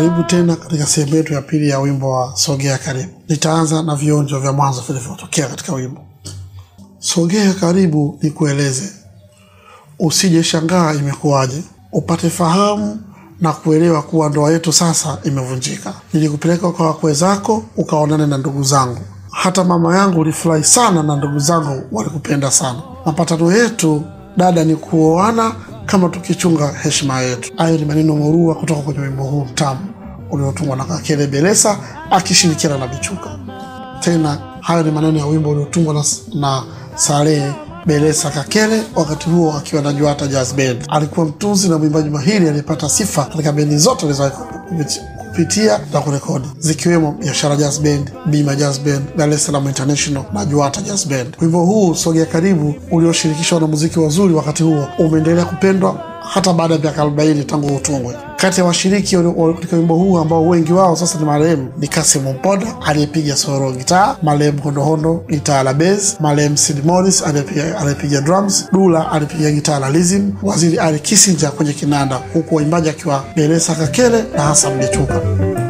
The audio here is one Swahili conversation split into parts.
Karibu tena katika sehemu yetu ya pili ya wimbo wa Sogea Karibu. Nitaanza na vionjo vya mwanzo vilivyotokea katika wimbo. Sogea karibu nikueleze, usije shangaa imekuwaje, upate fahamu na kuelewa kuwa ndoa yetu sasa imevunjika. Nilikupeleka kwa wakwe zako ukaonane na ndugu zangu, hata mama yangu ulifurahi sana na ndugu zangu walikupenda sana. Mapatano yetu dada ni kuoana kama tukichunga heshima yetu. Hayo ni maneno murua kutoka kwenye wimbo huu mtamu uliotungwa na Kakele Belesa akishirikiana na Bichuka. Tena hayo ni maneno ya wimbo uliotungwa na, na Salehe Belesa Kakele, wakati huo akiwa na Juata Jazz Band. Alikuwa mtunzi na mwimbaji mahiri aliyepata sifa katika bendi zote alizowahi kupitia na kurekodi zikiwemo Biashara Jazz Band, Bima Jazz Band, Dar es Salaam International na Juata Jazz Band. Wimbo huu Sogea Karibu ulioshirikisha wanamuziki wazuri wakati huo umeendelea kupendwa hata baada ya miaka 40 tangu utungwe. Kati ya washiriki katika wimbo huu ambao wengi wao sasa ni marehemu ni Kasim Mpoda aliyepiga solo gitaa, marehemu Hondohondo gitaa la bass, marehemu Sid Morris aliyepiga drums, Dula alipiga gitaa la rhythm, Waziri Ali Kissinger kwenye kinanda, huku waimbaji akiwa Belesa Kakele na Hassan Bichuka.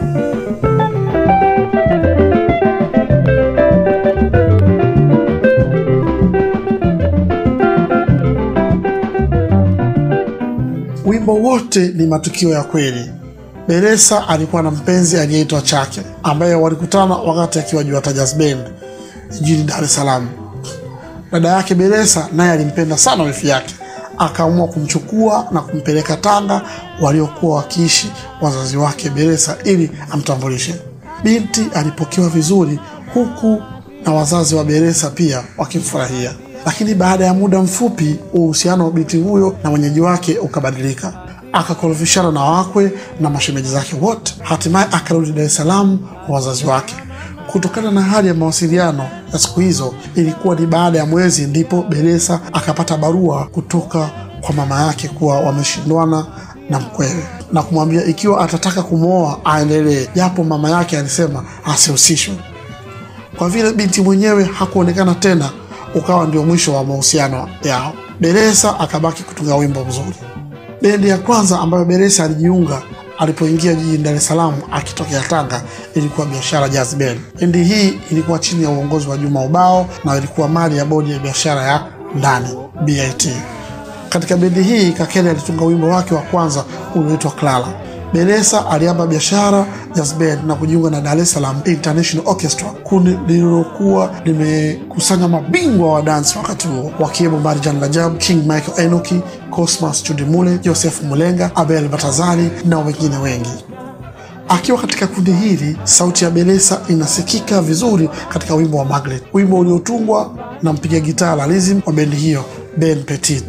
Wimbo wote ni matukio ya kweli. Belesa alikuwa na mpenzi aliyeitwa Chake ambaye walikutana wakati akiwa Juata Jazz Band jijini Dar es Salaam. Dada yake Belesa naye alimpenda sana wifi yake, akaamua kumchukua na kumpeleka Tanga waliokuwa wakiishi wazazi wake Belesa ili amtambulishe. Binti alipokewa vizuri, huku na wazazi wa Belesa pia wakimfurahia lakini baada ya muda mfupi uhusiano wa binti huyo na mwenyeji wake ukabadilika, akakorofishana na wakwe na mashemeji zake wote. Hatimaye akarudi Dar es Salaam kwa wazazi wake. Kutokana na hali ya mawasiliano ya siku hizo, ilikuwa ni baada ya mwezi ndipo Belesa akapata barua kutoka kwa mama yake kuwa wameshindwana na mkwewe na kumwambia ikiwa atataka kumwoa aendelee, japo mama yake alisema asihusishwe. Kwa vile binti mwenyewe hakuonekana tena ukawa ndio mwisho wa mahusiano yao. Belesa akabaki kutunga wimbo mzuri. Bendi ya kwanza ambayo Belesa alijiunga alipoingia jijini Dar es Salaam akitokea Tanga ilikuwa Biashara Jazz Band. Bendi hii ilikuwa chini ya uongozi wa Juma Ubao na ilikuwa mali ya bodi ya biashara ya ndani BIT. Katika bendi hii Kakele alitunga wimbo wake wa kwanza ulioitwa Clara. Belesa aliamba Biashara Jazz Band na kujiunga na Dar es Salaam International Orchestra, kundi lililokuwa limekusanya mabingwa wa dansi wakati huo wakiwemo Marjan Rajab, King Michael Enoki, Cosmas Chudimule, Joseph Mulenga, Abel Batazali na wengine wengi. Akiwa katika kundi hili, sauti ya Belesa inasikika vizuri katika wimbo wa Magret, wimbo uliotungwa na mpiga gitaa la rhythm wa bendi hiyo Ben Petit.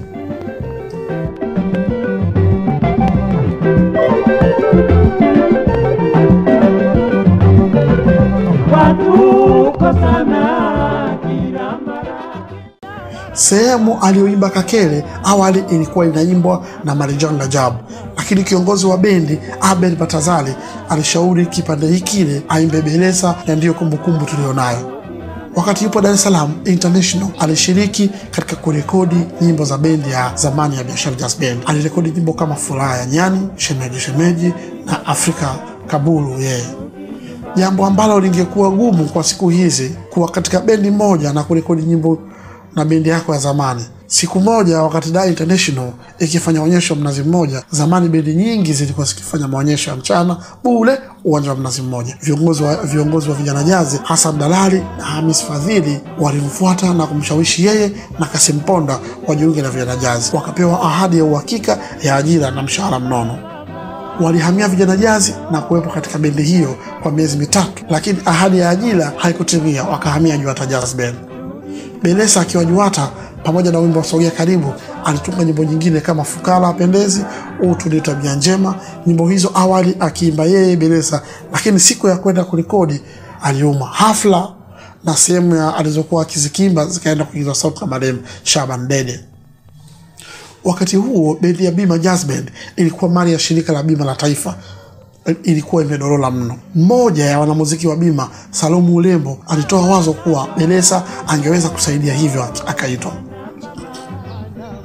Sehemu aliyoimba Kakele awali ilikuwa inaimbwa na Marijan Rajab, lakini kiongozi wa bendi Abel Batazali alishauri kipande hikile aimbe Belesa, na ndiyo kumbukumbu tuliyonayo. Wakati yupo Dar es Salaam International alishiriki katika kurekodi nyimbo za bendi ya zamani ya Biashara Jazz Band. Alirekodi nyimbo kama Furaha ya Nyani, Shemeji Shemeji na Afrika Kabulu yeye jambo ambalo lingekuwa gumu kwa siku hizi kuwa katika bendi moja na kurekodi nyimbo na bendi yako ya zamani. Siku moja wakati Dar International ikifanya onyesho Mnazi Mmoja, zamani bendi nyingi zilikuwa zikifanya maonyesho ya mchana bule uwanja wa Mnazi Mmoja. Viongozi wa, viongozi wa vijana jazi Hassan Dalali na Hamis Fadhili walimfuata na kumshawishi yeye na Kasim Ponda wajiunge na vijana jazi, wakapewa ahadi ya uhakika ya ajira na mshahara mnono. Walihamia vijana jazi na kuwepo katika bendi hiyo kwa miezi mitatu, lakini ahadi ya ajira haikutimia, wakahamia Juata Jazz Band. Belesa akiwa Juata pamoja na wimbo wa Sogea Karibu alitunga nyimbo nyingine kama Fukara Apendezi, Utu ni Tabia Njema. Nyimbo hizo awali akiimba yeye Belesa, lakini siku ya kwenda kurekodi aliuma. Hafla na sehemu ya alizokuwa akizikimba zikaenda kuingizwa sauti na marehemu Shaban Dede. Wakati huo bendi ya Bima Jazz Band ilikuwa mali ya shirika la bima la taifa, ilikuwa imedorola mno. Mmoja ya wanamuziki wa Bima, Salomu Ulembo, alitoa wazo kuwa Belesa angeweza kusaidia, hivyo akaitwa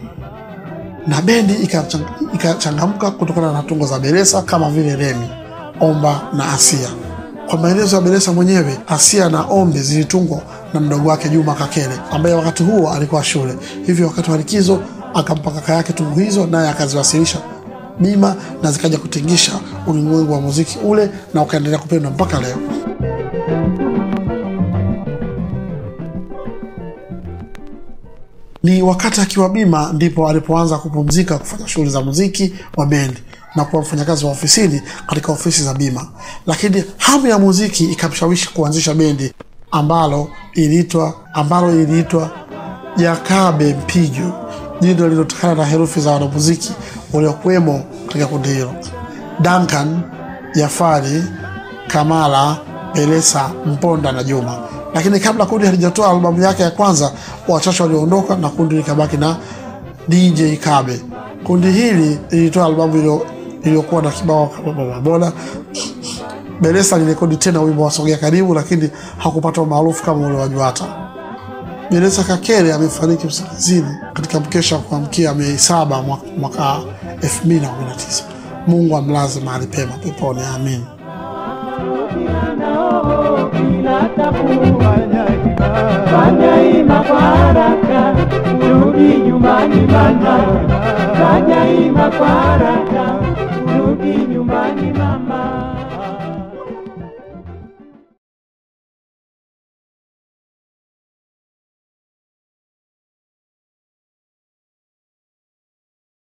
na bendi ikachangamka kutokana na tungo za Belesa kama vile Remi. Omba na Asia. Kwa maelezo ya Beresa mwenyewe, Asia na Ombe zilitungwa na mdogo wake Juma Kakele ambaye wakati huo alikuwa shule, hivyo wakati wa likizo akampa kaka yake tungu hizo, naye akaziwasilisha Bima na zikaja kutingisha ulimwengu wa muziki ule na ukaendelea kupendwa mpaka leo. Ni wakati akiwa Bima ndipo alipoanza kupumzika kufanya shughuli za muziki wa bendi na kuwa mfanyakazi wa ofisini katika ofisi za Bima, lakini hamu ya muziki ikamshawishi kuanzisha bendi ambalo iliitwa ambalo iliitwa Jakabe Mpijo, jina lililotokana na herufi za wanamuziki waliokuwemo katika kundi hilo: Duncan, Jafari, Kamala, Beresa, Mponda na Juma. Lakini kabla kundi halijatoa albamu yake ya kwanza, wachache walioondoka na kundi likabaki na DJ Kabe. Kundi hili lilitoa albamu iliyokuwa na kibao bodaboda. Beresa alirekodi tena wimbo wa Sogea Karibu, lakini hakupata umaarufu kama ule wa Juata. Beresa Kakere amefariki usingizini katika mkesha wa kuamkia Mei saba mwaka 2019. Mungu amlaze mahali pema peponi, amin. Fanya ima kwa haraka, urudi nyumbani mama. Fanya ima kwa haraka